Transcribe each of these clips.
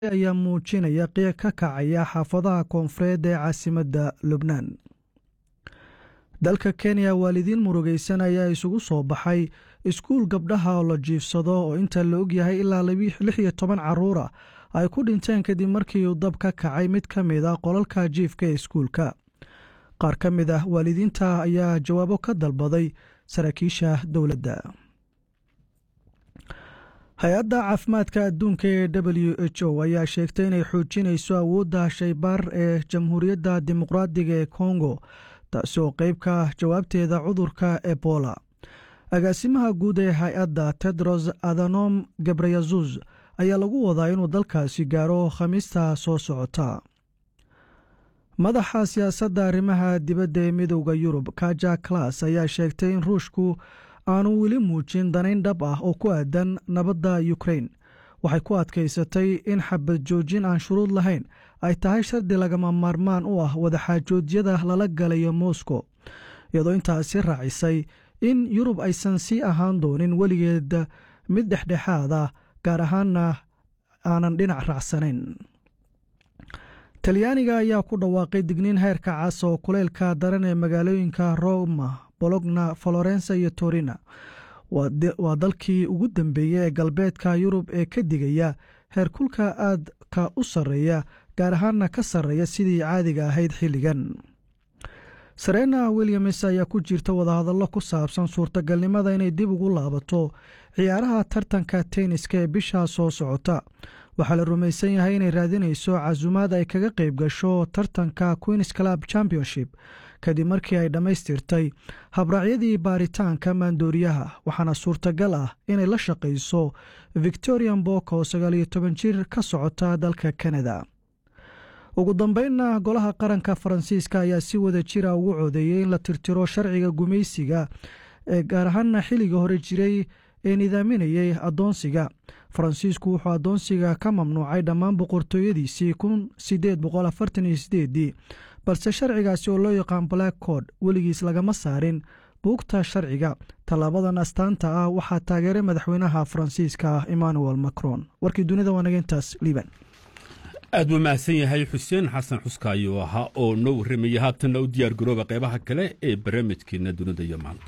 ayaa muujinaya qiiq ka kacaya xaafadaha koonfureed ee caasimadda lubnaan dalka kenya waalidiin murugaysan ayaa isugu soo baxay iskuul gabdhaha oo la jiifsado oo inta la ogyahay ilaa lix iyo toban caruura ay ku dhinteen kadib markii uu dab ka kacay mid ka mid a qolalka jiifka ee iskuulka qaar ka mid ah waalidiinta ayaa jawaabo ka dalbaday saraakiisha dowladda hay-adda caafimaadka adduunka ee w h o ayaa sheegtay inay xoojinayso awoodda shaybaar ee jamhuuriyadda dimuqraadiga ee kongo taasi oo qeyb ka jawaabteeda cudurka ebola agaasimaha guud ee hay-adda tedros adhanom gebreyesus ayaa lagu wadaa inuu dalkaasi gaaro khamiista soo socota madaxa siyaasadda arrimaha dibadda ee midowda yurub kaja klas ayaa sheegtay in ruushku aanu weli muujin danayn dhab ah oo ku aadan nabadda ukrain waxay ku adkaysatay in xabad joojin aan shuruud lahayn ay tahay shardi lagama maarmaan u ah wadaxaajoodyada lala galayo moscow iyadoo intaasi raacisay in yurub aysan sii ahaan doonin weligeed mid dhexdhexaad ah gaar ahaanna aanan dhinac raacsanayn talyaaniga ayaa ku dhawaaqay digniin heerka cas oo kuleylka daran ee magaalooyinka roma bologna florensa iyo torina waa dalkii ugu dambeeyey ee galbeedka yurub ee ka digaya heerkulka aadka u sarreeya gaar ahaanna ka sarreeya sidii caadiga ahayd xilligan sarena williams ayaa ku jirta wadahadallo ku saabsan suurtagalnimada inay dib ugu laabato ciyaaraha tartanka tenniska ee bishaa soo socota waxaa la rumaysan yahay inay raadinayso casumaad ay kaga qayb gasho tartanka queens club championship kadib markii ay dhammaystirtay habraacyadii baaritaanka maandooriyaha waxaana suurtagal ah inay la shaqayso victorian bok oo sagaaliyo toban jir ka socota dalka canada ugu dambeynna golaha qaranka faransiiska ayaa si wada jira ugu codeeyey in la tirtiro sharciga gumaysiga ee gaar ahaana xilliga hore jiray ee nidaaminayay addoonsiga faransiisku wuxuu addoonsiga ka mamnuucay dhammaan boqortooyadiisii kun sideed boqol afartan iyo sideedii balse sharcigaasi oo loo yaqaan black cod weligiis lagama saarin buugta sharciga tallaabadan astaanta ah waxaa taageeray madaxweynaha faransiiska emmanuel macron warkii dunida waa nageyntaas liban aad buu mahadsan yahay xuseen xasan xuska ayuu ahaa oo noo warramaya haatanna u diyaar garooba qaybaha kale ee barnaamijkeenna dunida iyo maanta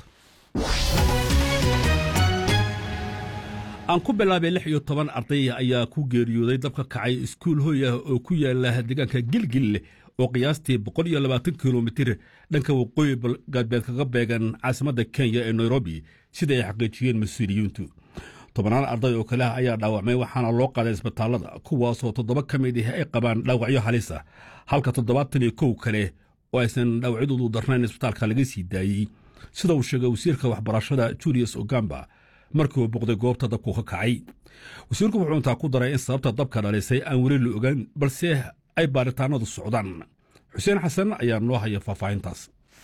aan ku bilaabay lix iyo toban arday ayaa ku geeriyooday dab ka kacay iskuul hoy ah oo ku yaala deegaanka gilgille oo qiyaastii boqol iyo labaatan kilomitir dhanka waqooyi galbeed kaga beegan caasimadda kenya ee nairobi sida ay xaqiijiyeen mas-uuliyiintu tobannaan arday oo kale ah ayaa dhaawacmay waxaana loo qaaday isbitaallada kuwaasoo toddoba ka mid ah ay qabaan dhaawacyo halis ah halka toddobaatan iyo kow kale oo aysan dhaawacyadoodu darnayn isbitaalka laga sii daayey sida uu sheegay wasiirka waxbarashada julius ogamba markii uu boqday goobta dabku ka kacay wasiirku wuxuu intaa ku daray in sababta dabka dhalisay aan weli la ogaan balse ay baaritaanadu socdaan xuseen xasan ayaa noo haya faahfaahintaas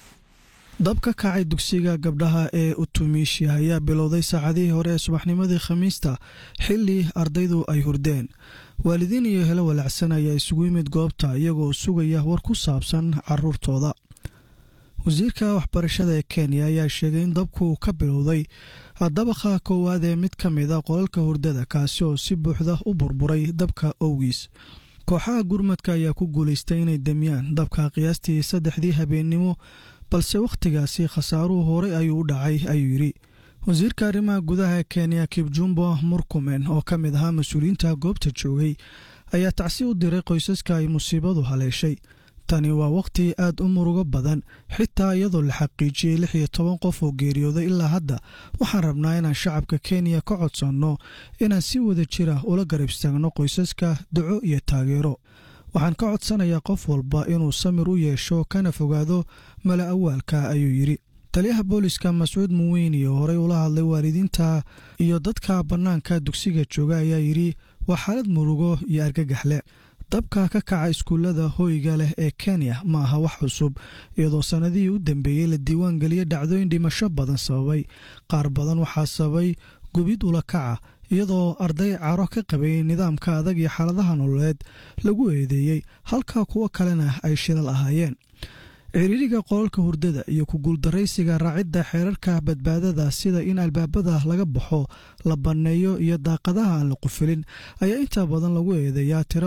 dab ka kacay dugsiga gabdhaha ee utumiisha ayaa bilowday saacadihii hore ee subaxnimadii khamiista xilli ardaydu ay hurdeen waalidiin iyo helo walacsan ayaa isugu yimid goobta iyagoo sugaya war ku saabsan caruurtooda wasiirka waxbarashada ee kenya ayaa sheegay in dabku ka bilowday dabaqa koowaad ee mid ka mid a qolalka hurdada kaasi oo si buuxda u burburay dabka owgiis kooxaha gurmadka ayaa ku guulaystay inay demiyaan dabka qiyaastii saddexdii habeennimo balse wakhtigaasi khasaaruhu horey ayuu u dhacay ayuu yidhi wasiirka arrimaha gudaha ee kenya kibjumbo murkumen oo ka mid ahaa mas-uuliyiinta goobta joogay ayaa tacsi u diray qoysaska ay musiibadu haleeshay tani waa wakhti aad u murugo badan xitaa iyadoo la xaqiijiyey lix iyo toban qof oo geeriyooday ilaa hadda waxaan rabnaa inaan shacabka kenya ka codsanno inaan si wada jira ula garab istaagno qoysaska duco iyo taageero waxaan ka codsanayaa qof walba inuu samir u yeesho kana fogaado mala awaalka ayuu yidhi taliyaha booliska mascuud muweyni oo horey ula hadlay waalidiinta iyo dadka bannaanka dugsiga jooga ayaa yidhi waa xaalad murugo iyo argagaxle dabka ka kaca iskuullada hoyga leh ee kenya ma aha wax cusub iyadoo sannadihii u dambeeyey la diiwaan geliyey dhacdooyin dhimasho badan sababay qaar badan waxaa sababay gubid ula kaca iyadoo arday caro ka qabay nidaamka adag iyo xaaladaha nololeed lagu eedeeyey halka kuwo kalena ay shilal ahaayeen ciriiriga qolalka hurdada iyo ku guuldaraysiga raacidda xeerarka badbaadada sida in albaabada laga baxo la banneeyo iyo daaqadaha aan la qufilin ayaa inta badan lagu eedeeyaa tira